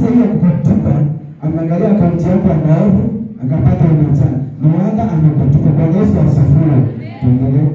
Sasa hiyo kukutupa, ameangalia akaunti yako ya maovu, akapata umejaa. Mwanga amekutupa. Bwana Yesu asifiwe. Tuendelee.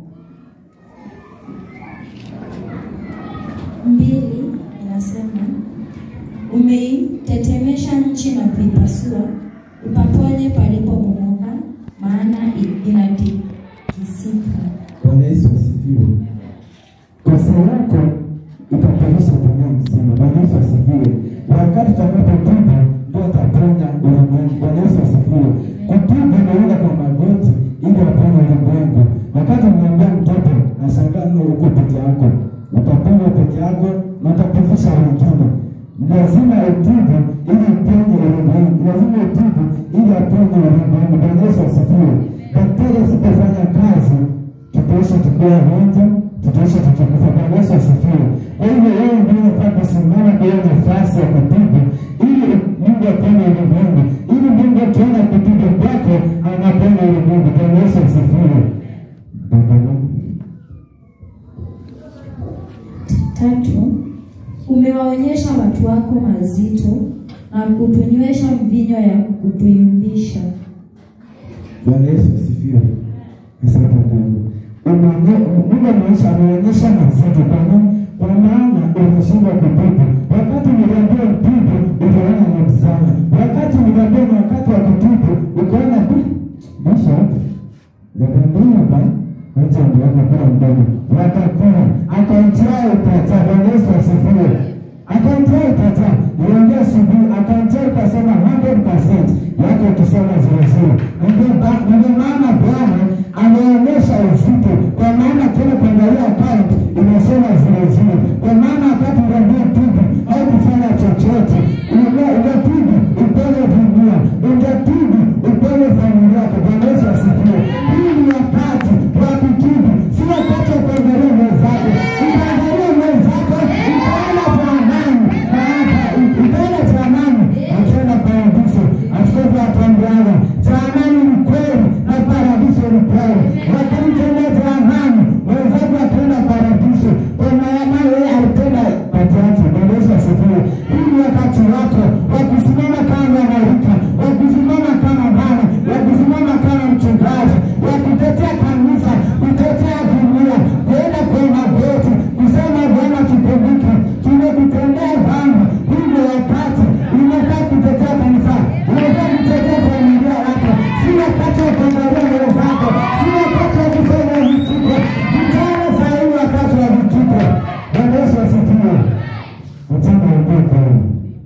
mbili inasema umeitetemesha nchi na kuipasua, upaponye palipobomoka, maana i- inatikisika. Bwana Yesu asifiwe. Kosa yako itapanisha dunia mzima. Bwana Yesu asifiwe. Wakati utakapotubu ndio ataponya ulimwengu. Bwana Yesu asifiwe. Kutubu inaenda kwa magoti ili aponye ulimwengu. Wakati mnaambia mtoto nashangaa no uko peke yako, utaponywa peke yako na utaponyesha wengine. Lazima utubu ili uponye ulimwengu. Lazima utubu ili aponye ulimwengu. Bwana Yesu asifiwe. Daktari asipofanya kazi tutaishi tukiwa honja, tutaishi tukikufa. Bwana Yesu asifiwe. Kwa hivyo wewe ndio unafaa kusimama kwa hiyo nafasi ya kutubu, ili Mungu apende ulimwengu, ili Mungu akiona kutubu kwako anapenda ulimwengu. Bwana Yesu asifiwe. Tatu, umewaonyesha watu wako mazito na kutunywesha mvinyo ya kutuyumbisha. Bwana Yesu asifiwe. Asante Mungu. Umeonye- Mungu ameonyesha ameonyesha mazito kwa nini? Kwa maana unashindwa kutubu. Wakati niliambia utubu, utaona ni sana. Wakati niliambia ni wakati wa kutubu, ukaona "Hmm, Bishop, Zakariya ba wacha ndio kwa mdogo. Watakuwa akaunti yao itacha. Bwana Yesu asifiwe. Akaunti yao itacha. Niambia asubuhi akaunti yao itasema 100% yake ukisoma zile zile. Ndio ba- ndio maana Bwana ameonyesha uzito kwa maana kile kuangalia account inasema zile zile. Kwa maana wakati unaambia tubu au kufanya chochote, unajua unatubu upele dunia, unatubu upele familia yako. Bwana Yesu asifiwe. Hii ni wakati wa kutubu, si wakati wa kuangalia mwenzako. Ukiangalia mwenzako utaona kwa amani, na hapa utaona cha amani, akienda paradiso. Askofu atuambiana cha amani ni kweli na paradiso ni kweli. Wakati utaenda cha amani, mwenzako ataenda paradiso, kwa maana yeye alitenda pati yake. Bwana Yesu asifiwe. Hii ni wakati wako wa kusimama kama mwanarika, wa kusimama kama mama, wa kusimama kama mchungaji, wa kutetea kanisa, kutetea dunia, kuenda kwa magoti, kusema Bwana, tukumbuke, tumekutendea dhambi. Hii ndio wakati unataka kutetea kanisa, unataka kutetea familia yako, si wakati wa kuangalia wenzako, si wakati wa kufanya vituko. Vijana saa hii wakati wa vituko. Bwana Yesu asifiwe. Mtendo wa kweli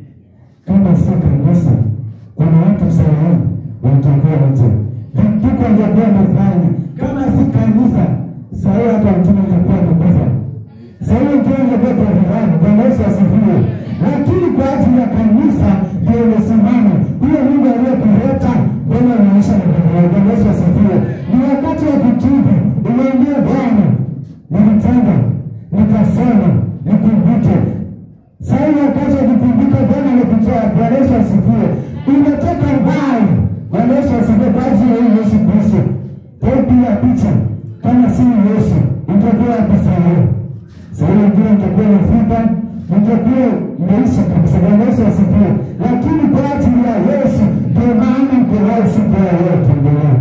kama si kanisa, kuna watu sahihi watakuwa nje. Vituko vyakuwa wamefanya kama si kanisa, sahihi hata mtume angekuwa amekufa, sahihi mtume angekuwa kwa Bwana Yesu asifiwe. Lakini kwa ajili ya kanisa ndio imesimama huyo Mungu aliyekuleta mbele ya maisha ya Bwana. Bwana Yesu asifiwe. Ni wakati wa kutubu, umwambie Bwana, nilitenda nikasema, nikumbuke sasa hivi wakati wa kukumbuka Bwana amekutoa. Bwana Yesu asifiwe. Umetoka mbali. Bwana Yesu asifiwe kwa ajili ya huyu Yesu Kristo. Hebu piga picha kama si Yesu, utakuwa wapi saa hiyo? Saa hiyo wengine utakuwa umefuta, utakuwa umeisha kabisa. Bwana Yesu asifiwe. Lakini kwa ajili ya Yesu ndio maana mko hai siku ya leo. Tuendelee.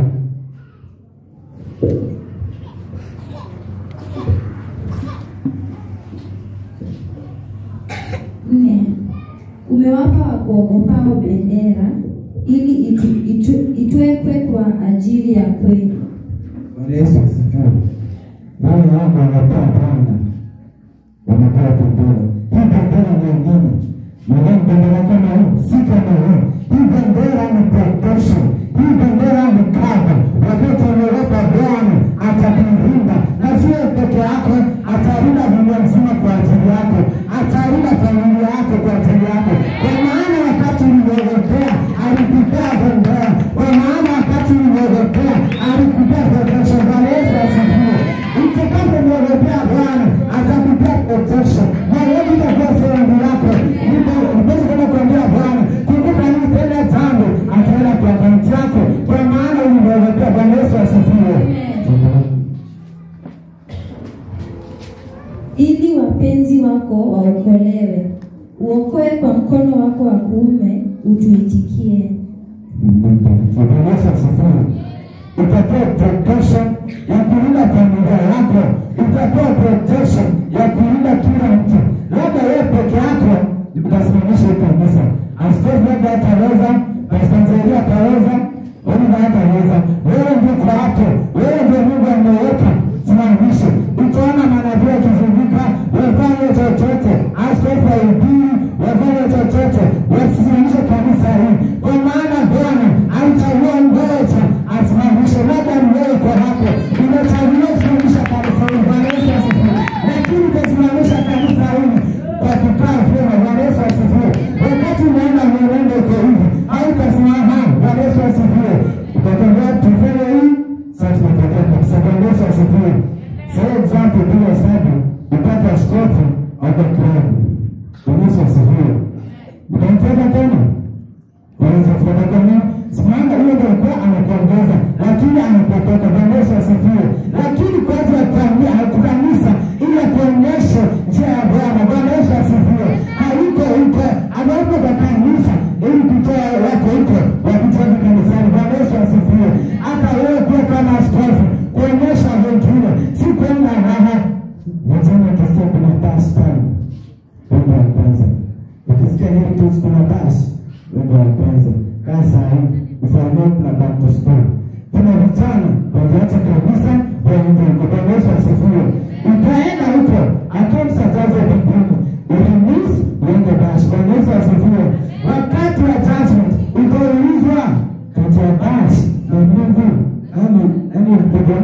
Nne, umewapa wakuogopao bendera ili itu, itu, itwekwe kwa ajili ya kweli. Bwana Yesu asifiwe. Wale wangu wanapewa Bwana, wanapewa bendera. Hii bendera ni ya nini? Nadhani bendera kama hii si kama hii. Hii bendera ni protection. Hii bendera ni cover. Wakati amewepa Bwana atakulinda, na sio peke yako, atalinda dunia mzima kwa ajili yako, atalinda familia yako kwa ajili yako, kwa maana wakati ulimwogopea alikupea bendera, kwa maana wakati ulimwogopea alikupea protection. Bwana Yesu asifiwe. Utakapomwogopea Bwana atakupea protection, na wewe utakuwa sehemu yako. Ndipo ndipo kama kuambia Bwana, kumbuka nitenda jambo, ataenda kwa akaunti wako wa kuume utuitikie. Bwana Yesu asifiwe. Utapewa protection ya kulinda familia yako, utapewa protection ya kulinda kila mtu. Labda wewe peke yako utasimamisha hii kanisa, askofu labda ataweza, Pastor Nzeri ataweza, Oliva hataweza. Wewe ndio kwa hapo, wewe ndio Mungu ameweka, simamishe. Utaona manabii wakizunguka, wafanye chochote, askofu aibiri, wafanye chochote, wasisimamishe kanisa hii, kwa maana Bwana alichagua mmoja asimamishe. Labda mwewe kwa hapo, imechaguliwa kusimamisha kanisa hili. Bwana Yesu asifiwe. Lakini utasimamisha kanisa hili kwa kukaa vyema. Bwana Yesu asifiwe. Wakati unaenda mwenendo uko hivi, hautasimama. Bwana Yesu asifiwe. Utatembea tufanye hii, sasa tunatokea kabisa. Bwana Yesu asifiwe. For example, bila hesabu upate askofu au klabu. Bwana Yesu asifiwe. Utamfuata tena? Waweza kufuata tena? Simama huyo ndio alikuwa anakuongoza, lakini anapotoka. Bwana Yesu asifiwe. Lakini kwa ajili ya kuambia kanisa ili akuonyeshe njia ya Bwana. Bwana Yesu asifiwe. Hayuko huko, ameupa kwa kanisa ili kutoa wako huko wakitoka kanisani. Bwana Yesu asifiwe. Hata wewe pia kama askofu kuonyesha wengine, si kwenda raha. Vijana wakisikia kuna basi pale, wendo wa kwanza. Ukisikia heritage kuna basi, wendo wa kwanza. Kaa saa hii ufahamu kuna back to school. Kuna vijana wakiacha kabisa waende huko. Bwana Yesu asifiwe. Utaenda huko, accounts atazo mbinguni. Ulimiss uende basi. Bwana Yesu asifiwe. Wakati wa judgment utaulizwa kati ya basi na Mungu, yani yani mkubwa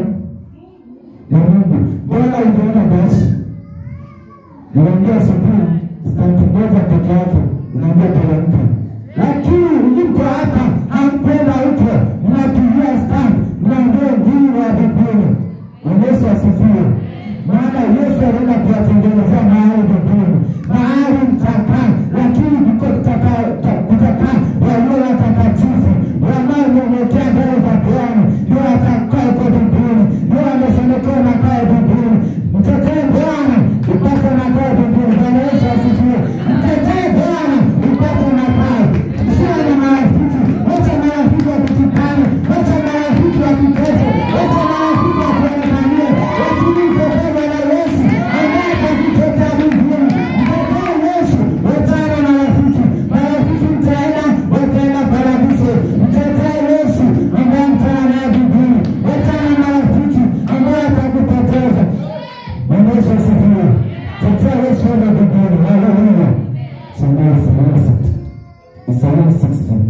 na Mungu. Mbona uliona basi? Niwaambia asubuhi stampu moja peke yake unaambia teremka, lakini mko hapa hamkwenda huko, mnapigia stamp, mnaambia ngine wa mbinguni. Bwana Yesu asifiwe. Maana Yesu alienda kuwatengenezea mahali mbinguni, mahali mtakaa, lakini kuko kutakaa kutakaa walio watakatifu wanaonyenyekea mbele za Bwana, ndio watakaa huko mbinguni, ndio wamesemekewa makao mbinguni. Mtetee Bwana upate makao mbinguni. Bwana Yesu asifiwe. Mtetee Bwana upate makao. Usiwe na marafiki, wacha marafiki wakutukane, wacha marafiki wakutese, wacha marafiki wakuonekanie, lakini mtetee Bwana Yesu ambaye atakuteta mbinguni. Mtetee Yesu, wachana na marafiki. Marafiki mtaenda, wataenda paradiso. Mtetee Yesu ambaye mtana naye mbinguni. Wachana na marafiki ambaye atakupoteza. Bwana Yesu asifiwe. Tetea Yesu enda mbinguni. Haleluya. Soma Isaya sita. Isaya 60.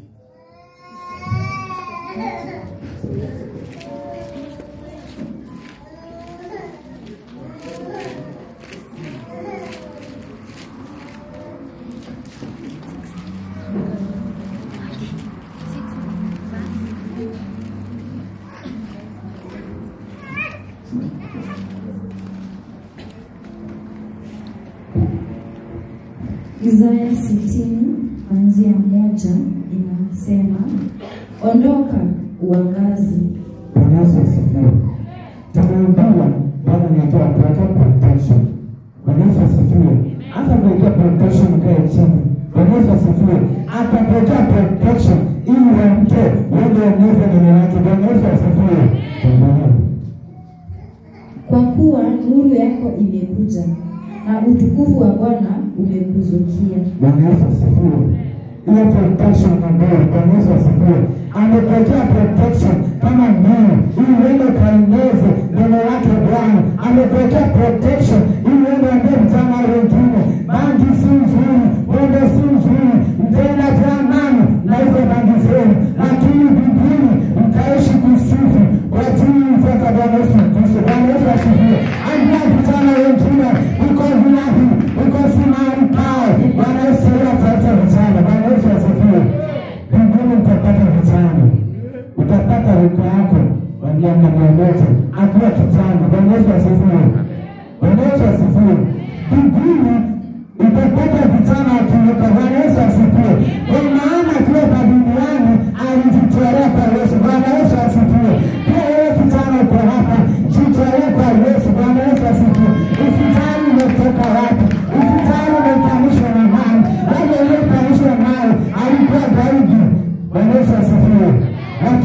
Isaya sitini kuanzia moja inasema, ondoka uangazi, Bwana Yesu asifiwe. Tumeambiwa Bwana anatoa kuweka protection. Bwana Yesu asifiwe. Hata kuwekea protection kae chini. Bwana Yesu asifiwe. Atapokea protection ili wamke uende eneze neno lake. Bwana Yesu asifiwe. Amen. kwa kuwa nuru yako imekuja na utukufu wa Bwana umekuzukia. Bwana Yesu asifiwe. Ile protection ambayo Bwana Yesu asifiwe. Amepokea protection kama neno ili uende ukaeneze neno lake Bwana. Amepokea protection ili uende ambie vijana wengine, bangi si nzuri, pombe si nzuri, mtaenda jehanamu na hizo bangi zenu, lakini mbinguni mtaishi kusifu kwa ajili mfata Bwana Yesu Kristo. Bwana Yesu asifiwe. Ambia vijana wengine, uko vilahi, uko simani pao. Bwana Yesu ataacha vijana. Bwana Yesu asifiwe. Mbinguni mtapata vijana, utapata rika yako wa miaka mia moja akiwa kijana. Bwana Yesu asifiwe. Bwana Yesu asifiwe. Mbinguni utapata vijana wakiruka. Bwana Yesu asifiwe. Kwa maana akiwa hapa duniani alijitolea kwa Yesu. Bwana Yesu asifiwe. Pia wewe kijana uko hapa, jitolee kwa Yesu. Bwana Yesu asifiwe. Usijali umetoka wapi, usijali umekanishwa na nani, labda uliokanishwa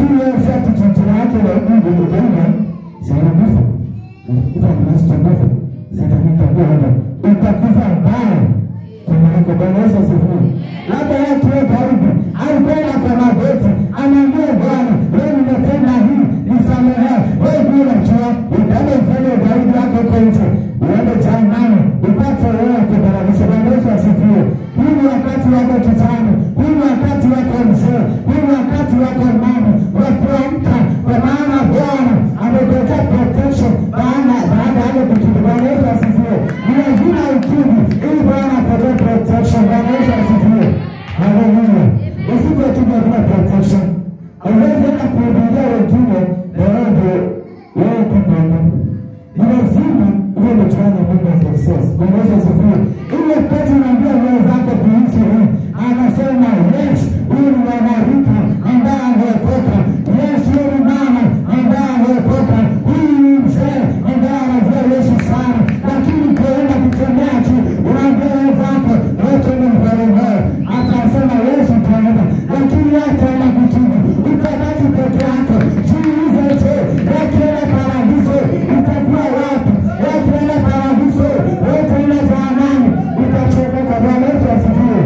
lakini wewe si ati chochote yake na Mungu ukaona zinakufa unakuta mnasitokufa zitakuwa hapa utakufa mbaya kuliko Bwana Yesu asifiwe. Labda yeye akiwa karibu au kwenda kwa magoti anaambia Bwana, wewe nimetenda hii, nisamehe. Wewe pia unajua utaenda ufanye ugaidi wako huko nje, uende jehanamu upate wewe kubarabisha. Bwana Yesu asifiwe. Huu ni wakati wako kijana, huu ni wakati wako mzee, huu ni wakati wako mama wa kuamka, kwa maana Bwana amekuwekea protection baada baada ya kutubu. Bwana Yesu asifiwe. Ni lazima utubu ili Bwana apate protection. Bwana Yesu asifiwe. Haleluya. Usije tu bila protection. Hauwezi hata kuhubiria wengine na wewe ndio wewe kupenda. Ni lazima uwe umetoana Mungu wa success. Bwana Yesu asifiwe. Ile wakati unaambia roho zako kuhusu hii, anasema yes, huyu ni mwanarika ambaye ameokoka. Yes, huyu ni mama ambaye ameokoka. Huyu ni mzee ambaye anajua Yesu sana, lakini kuenda kutembea tu unaambia roho zako wote ni mfarume. Atasema Yesu utaenda, lakini yeye ataenda kutubu. Utabaki peke yako. Jiulize je, wakienda paradiso utakuwa wapi? Wakienda paradiso wataenda jehanamu, utachomoka. Bwana Yesu asifiwe.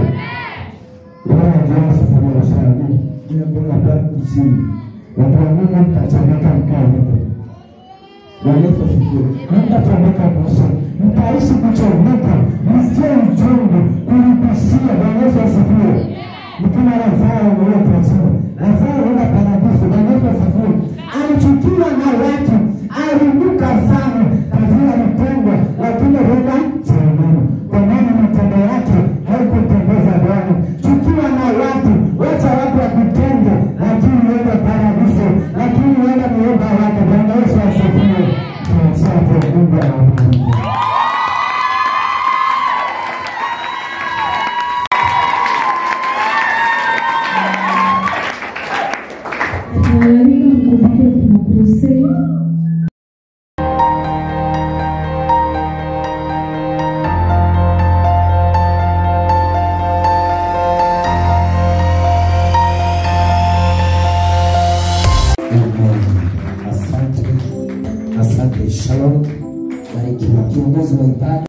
Bwana Yesu asifiwe sana. Ile mbona bado chini. Watu wa Mungu mtachomeka mkao huko. Bwana Yesu asifiwe. Mtachomeka mwisho. Mtaishi kuchomeka. Msikie uchungu kulipishia. Bwana Yesu asifiwe. Ni kama Lazaro aliyepachika. Lazaro enda paradiso. Bwana Yesu asifiwe. Alichukiwa na watu, aliinuka sana katika mpendwa, lakini huenda jehanamu, kwa maana matendo yake haikupendeza Bwana. Chukiwa na watu, wacha watu wakutende, lakini uende paradiso, lakini uende muumba wake. Bwana Yesu asifiwe. Tuachapo Mungu awabariki. Tunawaalika mkumbuke kuna crusade Amen. Asante, asante. Shalom, barikiwa kiongozi wa ibada.